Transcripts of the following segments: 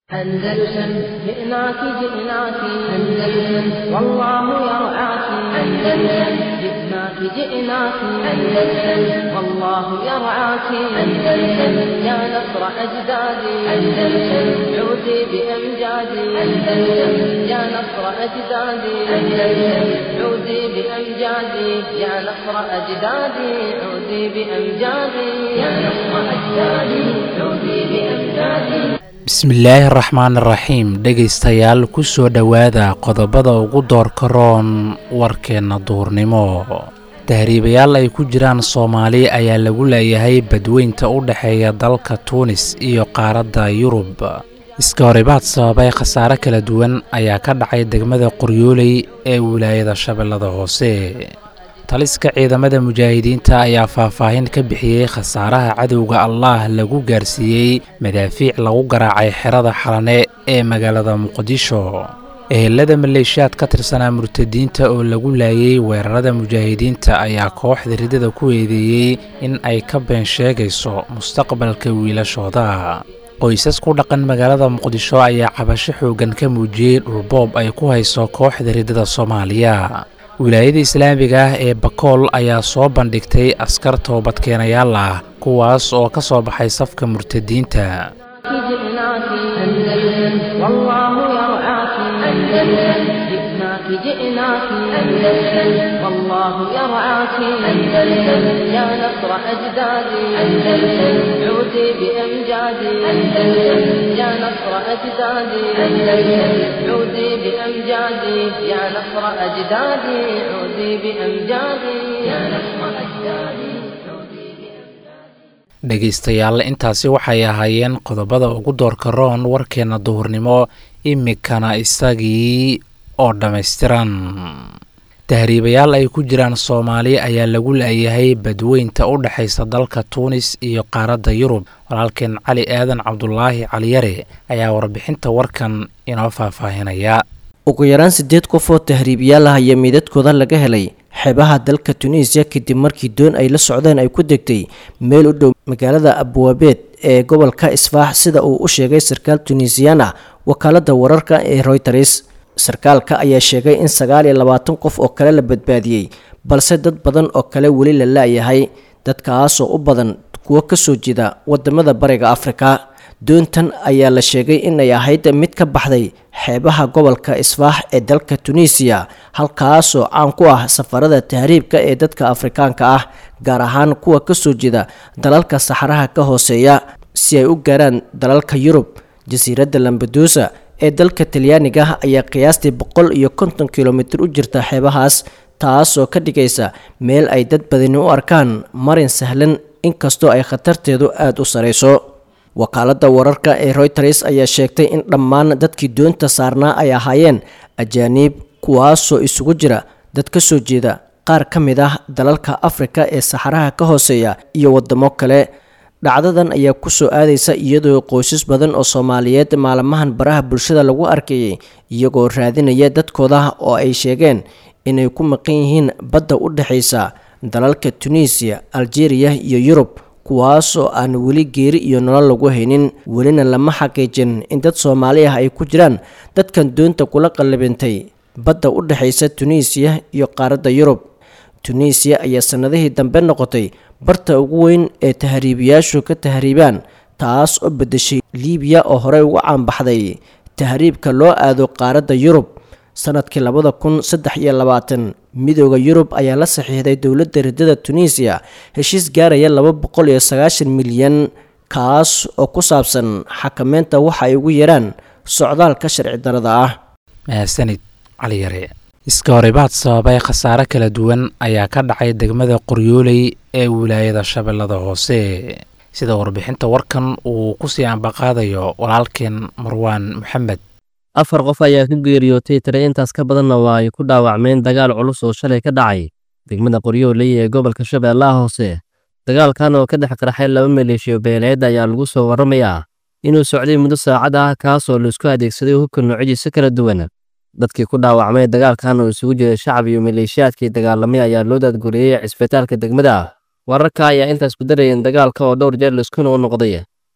أندلسن جئناك جئناك أندلسن والله يرعاك أندلسن جئناك جئناك أندلسن والله يرعاك أندلسن يا نصر أجدادي أندلسن عودي بأمجادي أندلسن يا نصر أجدادي أندلسن عودي بأمجادي يا نصر أجدادي عودي بأمجادي يا نصر أجدادي عودي بأمجادي bismillaahi araxmaan iraxiim dhegaystayaal ku soo dhowaada qodobada ugu doorka roon warkeenna duurnimo tahriibayaal ay ku jiraan soomaali ayaa lagu leeyahay badweynta u dhexeeya dalka tuunis iyo qaaradda yurub iska horibaad sababay khasaare kala duwan ayaa ka dhacay degmada qoryooley ee wilaayada shabeellada hoose taliska ciidamada mujaahidiinta ayaa faahfaahin ka bixiyey khasaaraha cadowga allaah lagu gaarsiiyey madaafiic lagu garaacay xerada xalane ee magaalada muqdisho ehelada maleeshiyaad ka tirsanaa murtadiinta oo lagu laayey weerarada mujaahidiinta ayaa kooxda ridada ku eedeeyey in ay ka been sheegayso mustaqbalka wiilashooda qoysas ku dhaqan magaalada muqdisho ayaa cabasho xooggan ka muujiyey dhulboob ay ku hayso kooxda ridada soomaaliya wilaayada islaamiga ah ee bakool ayaa soo bandhigtay askar toobadkeenayaal ah kuwaas oo ka soo baxay safka murtadiinta جئناك أندلسن والله يرعاك أندلسن يا نصر أجدادي أندلسن عودي بأمجادي أندلسن يا نصر أجدادي أندلسن عودي بأمجادي يا نصر أجدادي عودي بأمجادي يا نصر أجدادي dhegaystayaal intaasi waxay ahaayeen qodobada ugu doorka roon warkeenna duhurnimo imikana isagii oo dhammaystiran tahriibayaal ay ku jiraan soomaali ayaa lagu laayahay badweynta u dhexaysa dalka tuunis iyo qaaradda yurub walaalkeen cali aadan cabdulaahi caliyare ayaa warbixinta warkan inoo faahfaahinaya ugu yaraan siddeed qof oo tahriibayaal ah ayaa meydadkooda laga helay xeebaha dalka tunisiya kadib markii doon ay la socdeen ay ku degtay meel u dhow magaalada abwaabeed ee gobolka isfaax sida uu u sheegay sarkaal tunisiyan ah wakaaladda wararka ee royters sarkaalka ayaa sheegay in sagaal iyo labaatan qof oo kale la badbaadiyey balse dad badan oo kale weli la laayahay dadkaasoo u badan kuwo kasoo jeeda wadamada bariga afrika doontan ayaa la sheegay inay ahayd mid ka baxday xeebaha gobolka isfaax ee dalka tunisiya halkaasoo caan ku ah safarada tahriibka ee dadka afrikaanka ah gaar ahaan kuwa kasoo jeeda dalalka saxaraha ka hooseeya si ay u gaaraan dalalka yurub jasiiradda lambadusa ee dalka talyaaniga ayaa qiyaastii boqol iyo konton kilomitir u jirta xeebahaas taasoo ka dhigaysa meel ay dad badani u arkaan marin sahlan inkastoo ay khatarteedu aada u sareyso wakaaladda wararka ee royters ayaa sheegtay in dhammaan dadkii doonta saarnaa ay ahaayeen ajaaniib kuwaasoo isugu jira dad ka soo jeeda qaar ka mid ah dalalka afrika ee saxaraha ka hooseeya iyo wadamo kale dhacdadan ayaa kusoo aadaysa iyadoo qoysas badan oo soomaaliyeed maalmahan baraha bulshada lagu arkayay iyagoo raadinaya dadkooda oo ay sheegeen inay ku maqan yihiin badda u dhexaysa dalalka tunisiya algeria iyo yurub kuwaasoo aan weli geeri iyo nolol lagu haynin welina lama xaqiijin in dad soomaali ah ay ku jiraan dadkan doonta kula qallabintay badda u dhexaysa tunisiya iyo qaaradda yurub tunisiya ayaa sannadihii dambe noqotay barta ugu weyn ee tahriibayaashu ka tahriibaan taas oo beddeshay liibiya oo horey ugu caanbaxday tahriibka loo aado qaaradda yurub sanadkii labada kun saddex iyo labaatan midooda yurub ayaa la saxiixday dowladda ridada tunisiya heshiis gaaraya laba boqol iyo sagaashan milyan kaas oo ku saabsan xakameynta waxa ay ugu yaraan socdaalka sharci darada ah mahadsanid cali yare iska horibaad sababay khasaare kala duwan ayaa ka dhacay degmada qoryooley ee wilaayada shabeellada hoose sida warbixinta warkan uu kusii ambaqaadayo walaalkeen marwaan maxamed afar qof ayaa ka geeriyootay tire intaas ka badanna waa ay ku dhaawacmeen dagaal culus oo shalay ka dhacay degmada qoryooley ee gobolka shabeellaha hoose dagaalkan oo ka dhex qarxay laba maleeshiyo beeleed ayaa lagu soo warramayaa inuu socday muddo saacad ah kaasoo laisku adeegsaday hubka noocyadiisa kala duwan dadkii ku dhaawacmay dagaalkan oo isugu jiray shacab iyo maleeshiyaadkii dagaalamay ayaa loo daadguriyey cisbitaalka degmada wararka ayaa intaas ku darayeen dagaalka oo dhowr jeer laisku noo noqday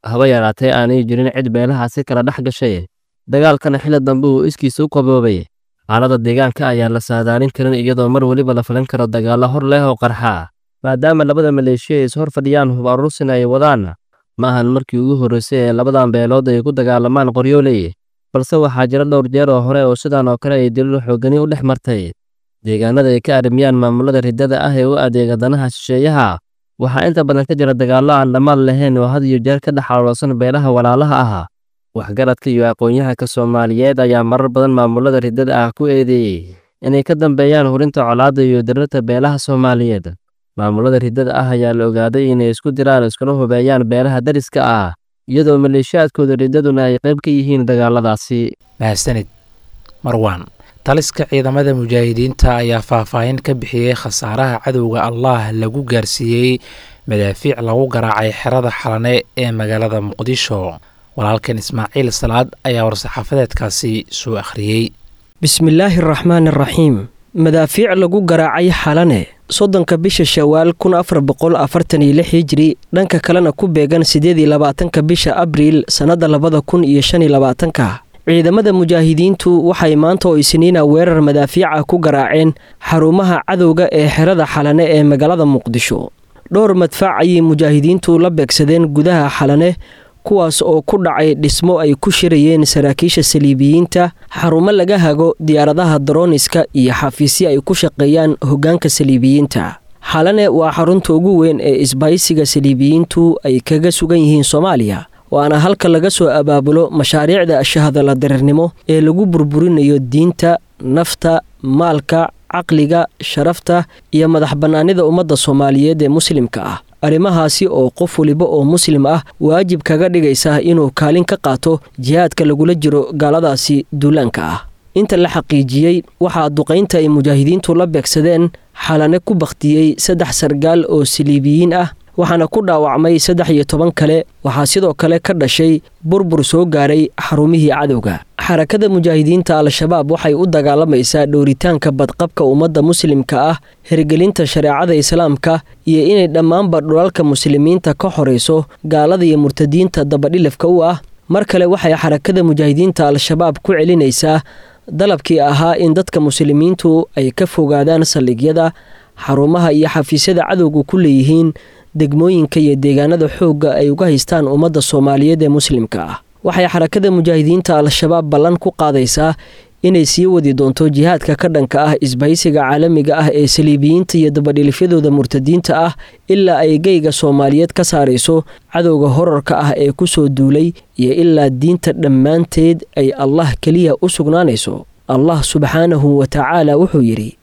haba yaraatee aanay jirin cid beelahaasi kala dhex gashay dagaalkana xilli dambe uu iskiisa u qaboobay xaalada deegaanka ayaan la saadaalin karin iyadoo mar weliba la filan karo dagaallo hor leh oo qarxa maadaama labada maleeshiya ay is hor fadhiyaan hub aruursina ay wadaan ma ahan markii ugu horreysay ee labadan beelood ay ku dagaalamaan qoryooley balse waxaa jira dhowr jeer oo hore oo sidan oo kale ay daliil xoogani u dhex martay deegaanada ay ka arrimiyaan maamulada riddada ah ee u adeega danaha shisheeyaha waxaa inta badan ka jira dagaallo aan dhammaad lahayn oo had iyo jeer ka dhex xaloolsan beelaha walaalaha ah waxgaradka iyo aqoon-yahanka soomaaliyeed ayaa marar badan maamulada riddada ah ku eedeeyey inay ka dambeeyaan hurinta colaadda iyo dirirta beelaha soomaaliyeed maamulada riddada ah ayaa la ogaaday inay isku diraan iskuna hubeeyaan beelaha dariska ah iyadoo maleeshiyaadkooda riddaduna ay qayb ka yihiin dagaaladaasi mahadsanid marwan taliska ciidamada mujaahidiinta ayaa faahfaahin ka bixiyey khasaaraha cadowga allah lagu gaarsiiyey madaafiic lagu garaacay xerada xalane ee magaalada muqdisho walaalkan ismaaciil salaad ayaa war-saxaafadeedkaasi soo akhriyey bismillaahi araxmaan araxiim madaafiic lagu garaacay xalane soddonka bisha shawaal kun afar boqol afartan iyo lix hijri dhanka kalena ku beegan siddeed iyo labaatanka bisha abriil sannadda labada kun iyo shan iyo labaatanka ciidamada mujaahidiintu waxay maanta oo isniina weerar madaafiica ku garaaceen xarumaha cadowga ee xerada xalane ee magaalada muqdisho dhowr madfaac ayay mujaahidiintu la beegsadeen gudaha xalane kuwaas oo ku dhacay dhismo ay ku shirayeen saraakiisha saliibiyiinta xarumo laga hago diyaaradaha darooniska iyo xafiisyo ay ku shaqeeyaan hoggaanka saliibiyiinta xalane waa xarunta ugu weyn ee isbaysiga saliibiyiintu ay kaga sugan yihiin soomaaliya waana halka laga soo abaabulo mashaariicda shahadala dareernimo ee lagu burburinayo diinta nafta maalka caqliga sharafta iyo madax bannaanida ummadda soomaaliyeed ee muslimka ah arrimahaasi oo qof waliba oo muslim ah waajib kaga dhigaysa inuu kaalin ka qaato jihaadka lagula jiro gaaladaasi duulaanka ah inta la xaqiijiyey waxaa duqaynta ay mujaahidiintu la beegsadeen xalane ku bakhtiyey saddex sargaal oo saliibiyiin ah waxaana ku dhaawacmay saddex iyo toban kale waxaa sidoo kale ka dhashay burbur soo gaaray xarumihii cadowga xarakada mujaahidiinta al-shabaab waxay u dagaalamaysaa dhowritaanka badqabka ummadda muslimka ah hirgelinta shareecada islaamka iyo inay dhammaanba dhulalka muslimiinta ka horayso gaalada iyo murtadiinta dabadhilafka u ah mar kale waxay xarakada mujaahidiinta al-shabaab ku celinaysaa dalabkii ahaa in dadka muslimiintu ay ka fogaadaan saldhigyada xarumaha iyo xafiisyada cadowga ku leeyihiin degmooyinka iyo deegaanada xoogga ay uga haystaan ummadda soomaaliyeed ee muslimka ah waxay xarakada mujaahidiinta al-shabaab ballan ku qaadaysaa inay sii wadi doonto jihaadka ka dhanka ah isbahaysiga caalamiga ah ee saliibiyiinta iyo dabadhilifyadooda murtadiinta ah ilaa ay geyga soomaaliyeed ka saarayso cadowga horarka ah ee ku soo duulay iyo ilaa diinta dhammaanteed ay allah keliya u sugnaanayso allah subxaanahu wa tacaala wuxuu yidhi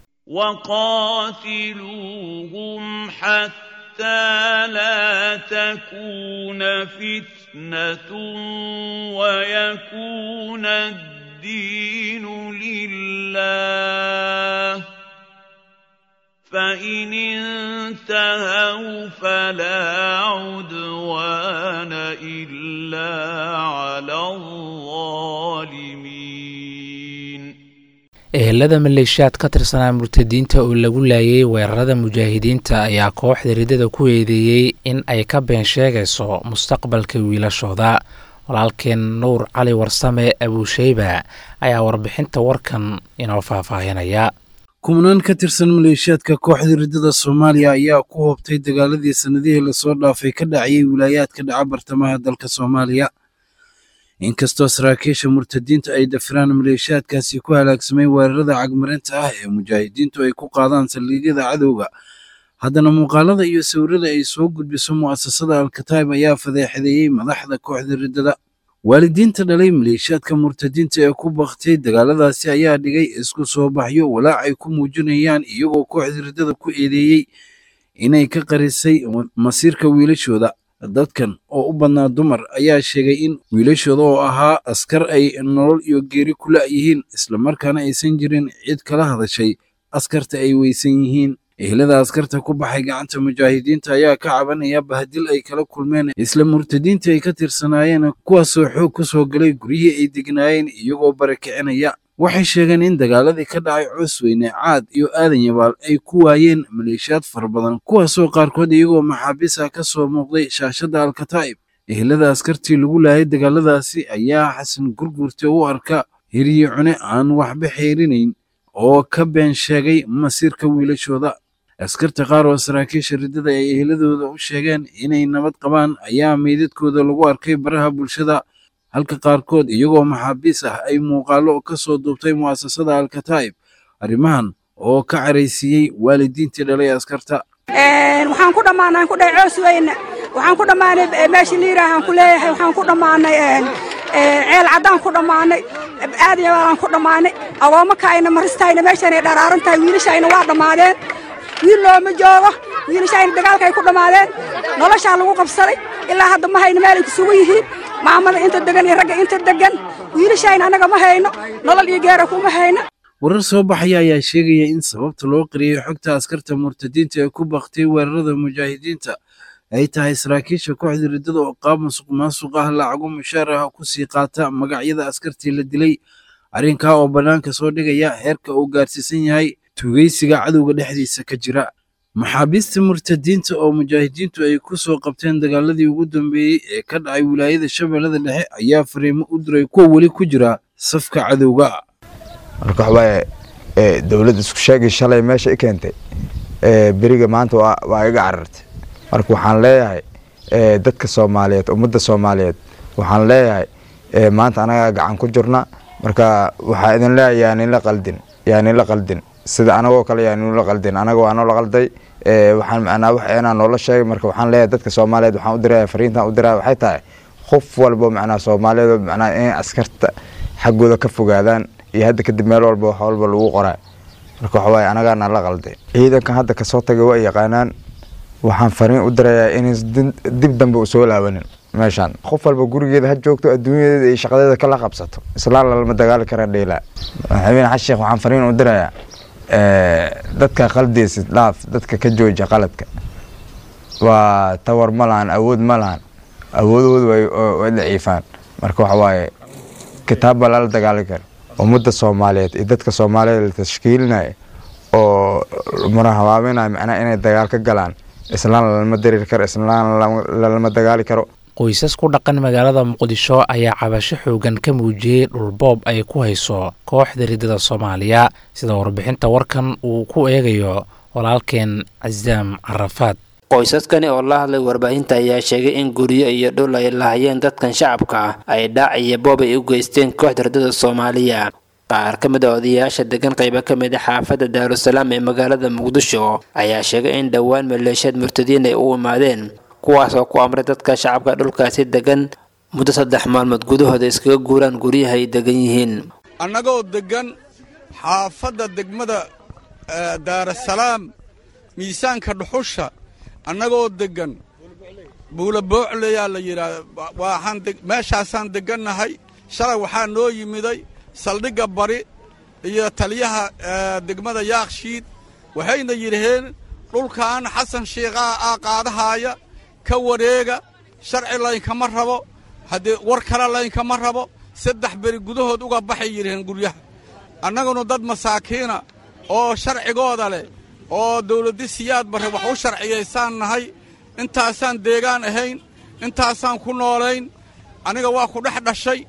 وقاتلوهم حتى لا تكون فتنة ويكون الدين لله فإن انتهوا فلا عدوان إلا على الظالمين ehelada maleeshiyaad ka tirsanaa murtadiinta oo lagu laayay weerarada mujaahidiinta ayaa kooxda riddada ku eedeeyey in ay ka been sheegayso mustaqbalka wiilashooda walaalkeen nuur cali warsame abuusheyba ayaa warbixinta warkan inoo faahfaahinaya kumanaan ka tirsan maleeshiyaadka kooxda riddada soomaaliya ayaa ku hoobtay dagaaladii sannadihii lasoo dhaafay ka dhacayay wilaayaadka dhaca bartamaha dalka soomaaliya inkastoo saraakiisha murtadiinta ay dafiraan maleeshiyaadkaasi ku halaagsamay weerarada cagmarinta ah ee mujaahidiintu ay ku qaadaan saldhigyada cadowga haddana muuqaalada iyo sawirada ay soo gudbiso mu'asasada alkataib ayaa fadeexadeeyey madaxda kooxda riddada waalidiinta dhalay maleeshiyaadka murtadiinta ee ku baktay dagaaladaasi ayaa dhigay isku soo baxyo walaac ay ku muujinayaan iyagoo kooxda riddada ku eedeeyey inay ka qarisay masiirka wiilashooda dadkan oo u badnaa dumar ayaa sheegay in wiilashooda oo ahaa askar ay nolol iyo geeri ku la'yihiin islamarkaana aysan jirin cid kala hadashay askarta ay weysan yihiin ehlada askarta ku baxay gacanta mujaahidiinta ayaa ka cabanaya bahadil ay kala kulmeen isla murtadiinta ay ka tirsanaayeen kuwaasoo xoog ku soo galay guryihii ay degnaayeen iyagoo barakicinaya waxay sheegeen in dagaaladii ka dhacay cusweyne caad iyo aadan yabaal ay ku waayeen maleeshiyaad fara badan kuwaasoo qaarkood iyagoo maxaabiis ah ka soo muuqday shaashadda alkataa'ib ehelada askartii lagu laayay dagaaladaasi ayaa xasan gurgurte u arka hiriye cune aan waxba xeerinayn oo ka been sheegay masiirka wiilashooda askarta qaar oo saraakiisha riddada ay eheladooda u sheegeen inay nabad qabaan ayaa meydadkooda lagu arkay baraha bulshada halka qaarkood iyagoo maxaabiis ah ay muuqaallo ka soo duubtay mu'asasada alkataa'ib arrimahan oo ka caraysiiyey waalidiintii dhalay askarta waxaan ku dhammaanay ku dhahay coos weyne waxaan ku dhammaanay meesha liiraahan ku leeyahay waxaan ku dhammaanay ceel caddaan ku dhammaanay aad iyo baalaan ku dhammaanay agoommakayna maristayna meeshanay dharaaran tahay wiilashayna waa dhammaadeen wiil looma joogo wiilashayna dagaalkay ku dhammaadeen noloshaa lagu qabsaday ilaa hadda ma hayno meelay kusugu yihiin maamada inta degan iyo ragga inta degan wiilashayna annaga ma hayno nolol iyo geera kuma hayno warar soo baxaya ayaa sheegaya in sababta loo qariyey xogta askarta murtadiinta ee ku baktay weerarada mujaahidiinta ay tahay saraakiisha kooxda riddada oo qaab musuq maasuq ah lacago mushaar ah ku sii qaata magacyada askartii la dilay arrinkaa oo bannaanka soo dhigaya heerka uu gaarsiisan yahay tugeysiga cadowga dhexdiisa ka jira maxaabiista murtadiinta oo mujaahidiintu ay ku soo qabteen dagaaladii ugu dambeeyey ee ka dhacay wilaayada shabeellada dhexe ayaa fariimo u diray kuwa weli ku jira safka cadowga marka waxawaaye dowladda isku sheegay shalay meesha i keentay beriga maanta waa iga carartay marka waxaan leeyahay dadka soomaaliyeed ummadda soomaaliyeed waxaan leeyahay maanta anagaa gacan ku jirna marka waxaa idin leeyahay yaaninla qaldin yaaninla qaldin sida anagoo kale yaaninla qaldin anaga waa noola qalday waxaan macnaa wax inaa noola sheegay marka waxaan leeyahay dadka soomaaliyeed waxaan u diraya fariintan u diraya waxay tahay qof walbo macnaa soomaaliyeed macnaa inay askarta xaggooda ka fogaadaan iyo hadda kadib meel walba wax walba lagu qoraa marka waxawaaye anagaana la qalday ciidankan hadda kasoo tagay waa yaqaanaan waxaan fariin u dirayaa inayn dib dambe usoo laabanin meeshaan qof walba gurigeeda ha joogto adduunyadeeda iyo shaqadeeda kala qabsato islaan lalama dagaali kara dheylaa madaxweyne xasan sheekh waxaan fariin u dirayaa dadka qaldeysid dhaaf dadka ka jooja qaladka waa tawar ma lahan awood ma lahan awoodooda way daciifaan marka waxawaaye kitaab baa lala dagaali kara ummadda soomaaliyeed iyo dadka soomaaliyeed la tashkiilinaya oo marahabaabinaya macnaha inay dagaal ka galaan islaan lalama dareeri karo islaan lalama dagaali karo qoysas ku dhaqan magaalada muqdisho ayaa cabasho xoogan ka muujiyey dhulboob ay ku hayso kooxda riddada soomaaliya sida warbixinta warkan uu ku eegayo walaalkeen casaam carafaad qoysaskani oo la hadlay warbaahinta ayaa sheegay in guryo iyo dhul ay lahayeen dadkan shacabka ah ay dhaac iyo boob ay u geysteen kooxda riddada soomaaliya qaar ka mid a odayaasha degan qaybo ka mid a xaafadda daarusalaam ee magaalada muqdisho ayaa sheegay in dhowaan maleeshiyaad murtadiin ay u imaadeen kuwaas oo ku amray dadka shacabka dhulkaasi degan muddo saddex maalmood gudahooda iskaga guuraan guryaha ay degan yihiin annagoo degan xaafadda degmada daarasalaam miisaanka dhuxusha annagoo deggan buula boocleyaa la yidhaahda waxaan meeshaasaan deggannahay shalay waxaa noo yimiday saldhigga bari iyo taliyaha degmada yaakshiid waxayna yidhaheen dhulkan xasan shiikhaa aa qaadahaaya ka wareega sharci laynkama rabo haddee war kale laynkama rabo saddex beri gudahood uga baxay yidhaheen guryaha annaguna dad masaakiina oo sharcigooda leh oo dawladdi siyaad barre wax u sharciyaysaan nahay intaasaan deegaan ahayn intaasaan ku noolayn aniga waa ku dhex dhashay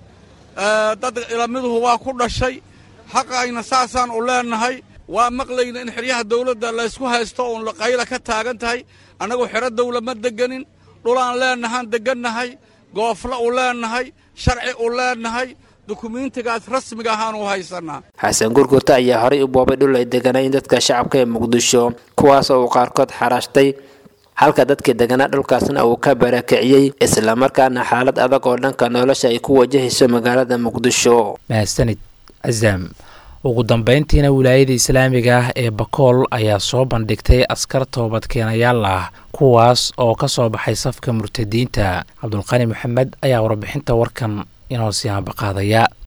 dad ilamiduhu waa ku dhashay xaqayna saasaan u leennahay waa maqlayna in xeryaha dawladda laysku haysto uun qayla ka taagan tahay annagu xero dawla ma deganin dhulaan leennahaan deggannahay goofla u leennahay sharci u leennahay dukumiintigaas rasmiga ahaanu haysannaa xasan gurgurta ayaa horay u boobay dhul ay deganayn dadka shacabka ee muqdisho kuwaas oo uu qaarkood xaraashtay halka dadkii deganaa dhulkaasna uu ka barakiciyey islamarkaana xaalad adag oo dhanka nolosha ay ku wajahayso magaalada muqdisho mahadsanid casaam ugu dambeyntiina wilaayada islaamiga ah ee bakool ayaa soo bandhigtay askar toobadkeenayaal ah kuwaas oo ka soo baxay safka murtadiinta cabdulqani maxamed ayaa warbixinta warkan inoo sii hambaqaadaya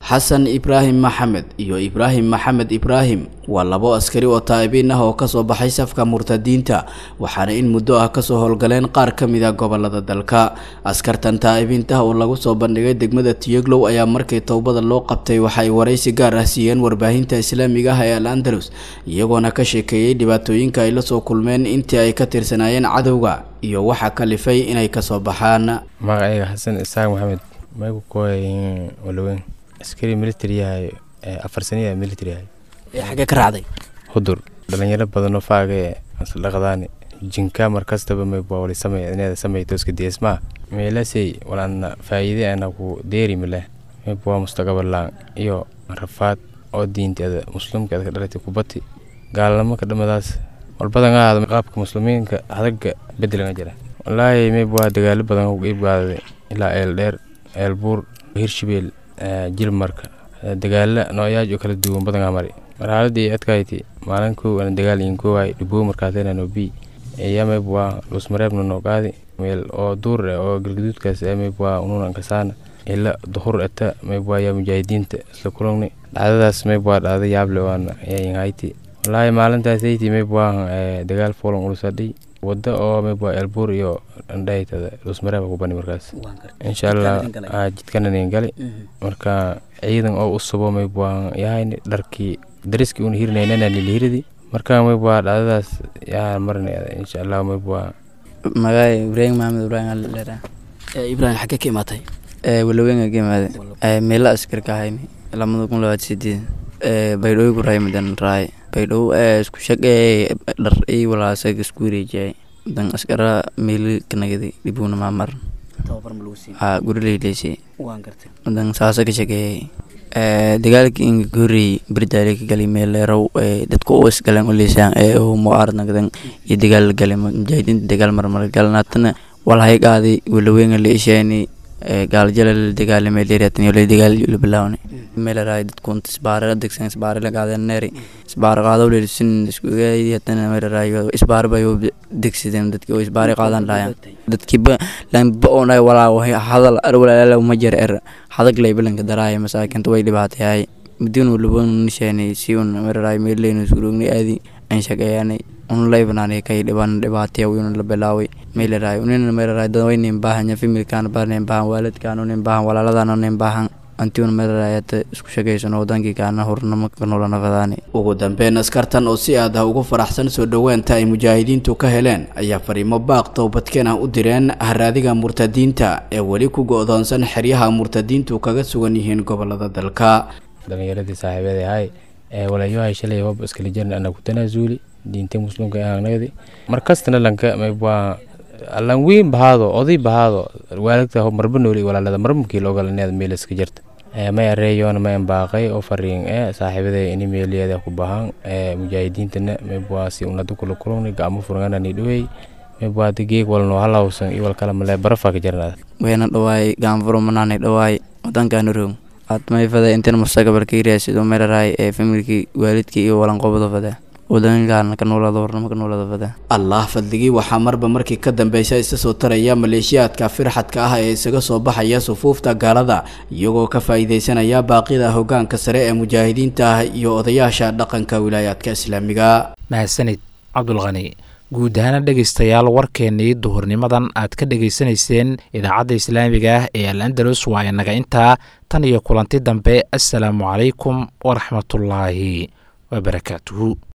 xasan ibraahim maxamed iyo ibraahim maxamed ibraahim waa labo askari oo taa'ibiin ah oo kasoo baxay safka murtadiinta waxaana in muddo ah kasoo howlgaleen qaar ka mid a gobolada dalka askartan taa'ibiinta oo lagu soo bandhigay degmada tiyeglow ayaa markii towbada loo qabtay waxa ay waraysi gaar ah siiyeen warbaahinta islaamiga ah ee al andalus iyagoona ka sheekeeyey dhibaatooyinka ay la soo kulmeen intii ay ka tirsanaayeen cadowga iyo waxa kalifay inay kasoo baxaan magacayga xasan isaaq maxamed maygu kooy walaweyn askari military yahay afar saniya military yahay xagee ka raacday hudur dhalinyaro badanoo faaga ee isla dhaqdaani jinka markastaba mayba wali samay inaada samayto iska deesmaa meelasey walaadna faa'iide ana ku deeri mileh mayba waa mustaqabalaan iyo rafaad oo diinteeda muslimkeeda ka dhalatay kubati gaalnimo ka dhamadaas walbadan aada qaabka muslimiinka hadaga bedelanga jira walaahi mayba waa dagaalo badan ku iibgaaday ilaa eel dheer eel buur hirshabeel jilmarka dagaala nooyaaj oo kala duwan badangaa mari marxaladii adkayti maalin kow ana dagaal iin koowaay dhiboo markaatena no bi eyamayb waa lusmareebna noo qaadi meel oo duur eh oo galgaduudkaas emayb waa ununan kasaana ila duhur eta mayb waa yaa mujaahidiinta isla kulungni dhacdadaas mayb waa dhacda yaable waana yainhayti walaahi maalintaas ayti mayb waa dagaal foolan ulusadhay wada oo mayb waa elbuur iyo andhaytada lusmareeba ku bani markaas insha allah jidkananin gali marka ciidan oo u subo mayb waa yahay dharkii dariskii una hirinaynana nilihiridi marka mayb waa dhacdadaas yaa marinayda insha allah mayb waa magaay ibraahim maxamed ibraahim alera ibraahim xagee ka imaatay walaweynga ka imaade meela askar ka hayni lamada kun labaad sideed baydhooy ku raaymadan raay baydhoo isku shaqee dhar ii walaasag isku wareejiyay dan askara meeli kanagadi dhibuna maamar ha gurileyleyse dan saasa ka shaqeeyay dagaalkii inga ka horreeyey bardaale ka galay meel leerow dadka u isgaleen u leysaan ee u mucaarad nagdan iyo dagaal la galay mujaahidiinta dagaal marmar galnaatana walhay qaaday walaweynga la isheeni gaalajala la dagaalamay leereatan iyo la dagaal la bilaawni meelaraay dadkunta isbaara degsan isbaara la qaadan neeri isbaara qaado leer sin isku gaayatana meelaraay isbaara bay degsideen dadkii oo isbaara qaadan laayaan dadkiiba lanba oonay walaa hadal arwalaala uma jir er hadag laybalanka daraaya masaakinta way dhibaatayahay mudin walaba nisheeni si un meelaraay meeleynu surugni aadi aan shaqeeyaanay un laybanaanay kay dhiban dhibaataya wiyuna la bilaaway meelaraay unina meelaraay dadwaynin baahanya familkaan baarnin baahan waalidkaan unin baahan walaaladaan unin baahan antiun meelaraayata isku shaqaysan wadankii kaana hurnamo ka noolanafadaani ugu dambeyn askartan oo si aad ah ugu faraxsan soo dhoweenta ay mujaahidiintu ka heleen ayaa fariimo baaq towbadkeen ah u direen haraadiga murtadiinta ee weli ku go-doonsan xeryaha murtadiintu kaga sugan yihiin gobolada dalka dhalinyaradii saaxiibeeda ahay ee walayahay shalay hob iskala jirna ana ku tanaasuuli diinta muslimka ee aanagadi markastana lanka mayb waa allan weyn bahaado oday bahaado waalidta marba nooli walaalada marmukii loogalaned meel iska jirta may areeyoona ma embaaqay oo fariin ee saaxiibada ini meeliyeeda ku bahan ee mujaahidiintana mayb waa si unadu kula kulungni gacmo furganani dhowey mayb waa geeg walno halawsan iyo walkala male barafa ka jirnaa weyna dhawaay gaanfuro manaanay dhawaay wadankaana roog aad mayfada intan mustaqbalka iraasido meelaraay ee familkii waalidkii iyo walanqobada fada allah fadligii waxaa marba markii ka dambeysa isa soo taraya maleeshiyaadka firxadka ah ee isaga soo baxaya sufuufta gaalada iyagoo ka faa'iideysanaya baaqida hogaanka sare ee mujaahidiinta ah iyo odayaasha dhaqanka wilaayaadka islaamiga mahadsanid cabdulqani guud ahaana dhegaystayaal warkeennii duhurnimadan aad ka dhegaysanayseen idaacadda islaamiga ah ee al andalus waa inaga intaa tan iyo kulanti dambe assalaamu calaykum waraxmatullaahi wabarakaatuhu